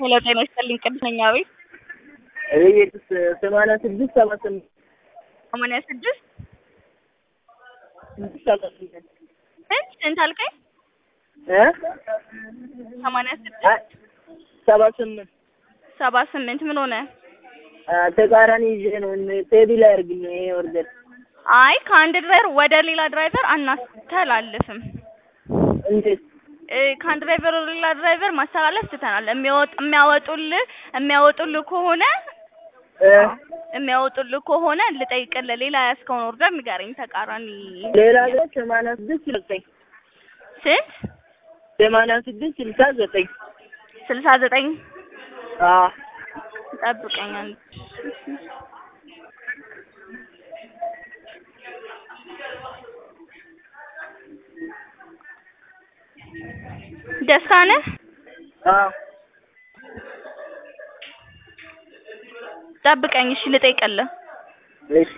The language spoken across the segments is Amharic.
ሄሎ ጤና ይስጥልኝ ቅድስት ነኝ አቤት እቤት ሰማንያ ስድስት ሰባ ስምንት ሰማንያ ስድስት ስድስት ሰባ ስምንት ስንት ስንት አልከኝ እ ሰማንያ ስድስት አ- ሰባ ስምንት ሰባ ስምንት ምን ሆነ አ፣ ተቃራኒ ይዤ ነው ቴዲ ላይ አድርግኝ ነው ይሄ ወርደር አይ ከአንድ ድራይቨር ወደ ሌላ ድራይቨር አናስተላልፍም እንዴት እ፣ ከአንድ ድራይቨር ወደ ሌላ ድራይቨር ማስተላለፍ ትተናል የሚያወጥ የሚያወጡልህ የሚያወጡልህ ከሆነ እ የሚያወጡልህ ከሆነ ልጠይቅልህ ሌላ ያዝከውን ኦርደር ንገረኝ ተቃራኒ ሌላ ግን ሰማንያ ስድስት ዘጠኝ ስንት ሰማንያ ስድስት ስልሳ ዘጠኝ ስልሳ ዘጠኝ አ ጠብቀኝ አንድ ደስታ ነህ አ ጠብቀኝ እሺ ልጠይቅልህ እሺ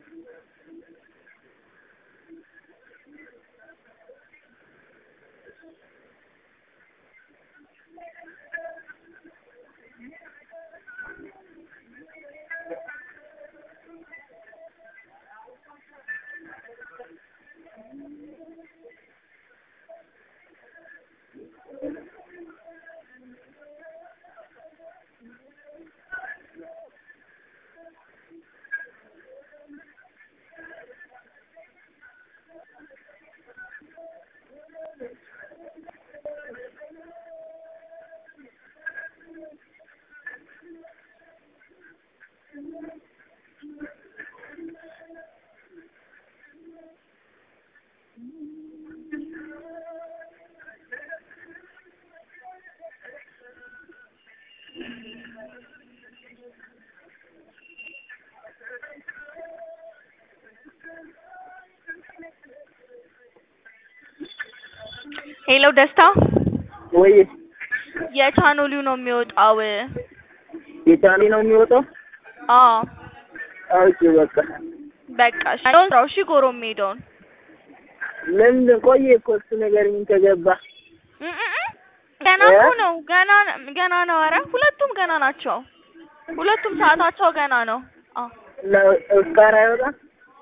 ሄሎ ደስታ ወይ የቻኖሊው ነው የሚወጣው የቻሌ ነው የሚወጣው አዎ አውቄ በቃ በቃ እሺ ያለውን ስራው እሺ ጎሮ የሚሄደውን ለምን ቆየ እኮ እሱ ነገር ምን ከገባ እም እም እም። ገና እኮ ነው ገና ገና ነው ኧረ ሁለቱም ገና ናቸው ሁለቱም ሰዓታቸው ገና ነው አዎ እና ኦስካር አይወጣም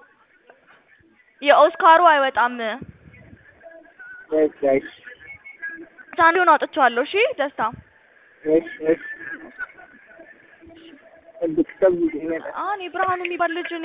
የኦስካሩ አይወጣም በቃ እሺ ቻኖሊውን አውጥቼዋለሁ እሺ ደስታ እሺ እሺ ጠብቅ ጠብቅ ይመጣል አሁን የብርሃኑ የሚባል ልጅ